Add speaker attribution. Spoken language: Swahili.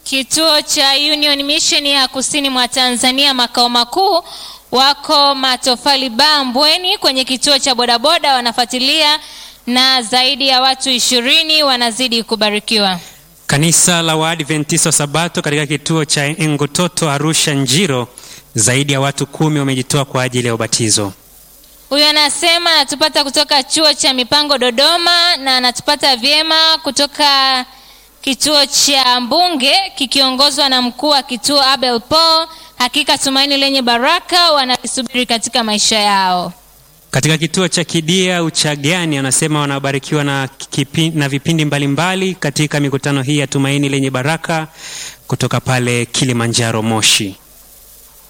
Speaker 1: Kituo cha Union Mission ya kusini mwa Tanzania makao makuu wako Matofali Bar Mbweni kwenye kituo cha bodaboda wanafuatilia na zaidi ya watu ishirini wanazidi kubarikiwa.
Speaker 2: Kanisa la Waadventista wa Sabato katika kituo cha Engototo Arusha Njiro, zaidi ya watu kumi wamejitoa kwa ajili ya ubatizo.
Speaker 1: Huyu anasema anatupata kutoka chuo cha mipango Dodoma, na anatupata vyema kutoka kituo cha Mbunge kikiongozwa na mkuu wa kituo Abel Paul. Hakika tumaini lenye baraka wanalisubiri katika maisha yao.
Speaker 2: Katika kituo cha Kidia Uchagani wanasema wanabarikiwa na, kipi, na vipindi mbalimbali mbali katika mikutano hii ya tumaini lenye baraka kutoka pale Kilimanjaro Moshi.